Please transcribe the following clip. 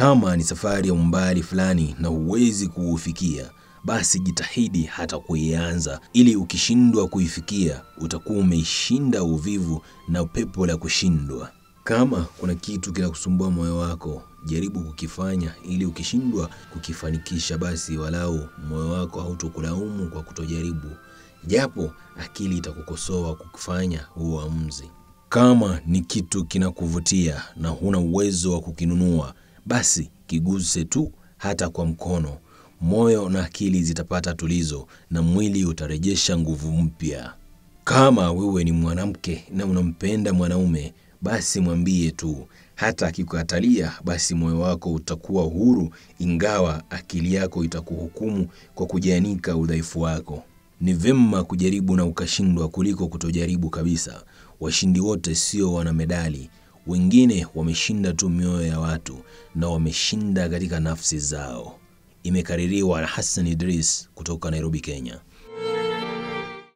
Kama ni safari ya umbali fulani na huwezi kuufikia, basi jitahidi hata kuianza, ili ukishindwa kuifikia utakuwa umeishinda uvivu na pepo la kushindwa. Kama kuna kitu kinakusumbua moyo wako, jaribu kukifanya, ili ukishindwa kukifanikisha, basi walau moyo wako hautokulaumu kwa kutojaribu, japo akili itakukosoa kukifanya huo uamuzi. Kama ni kitu kinakuvutia na huna uwezo wa kukinunua, basi kiguse tu, hata kwa mkono. Moyo na akili zitapata tulizo na mwili utarejesha nguvu mpya. Kama wewe ni mwanamke na unampenda mwanaume, basi mwambie tu. Hata akikukatalia, basi moyo wako utakuwa huru, ingawa akili yako itakuhukumu kwa kujianika udhaifu wako. Ni vema kujaribu na ukashindwa kuliko kutojaribu kabisa. Washindi wote sio wana medali, wengine wameshinda tu mioyo ya watu na wameshinda katika nafsi zao. Imekaririwa na Hassan Idris kutoka Nairobi, Kenya.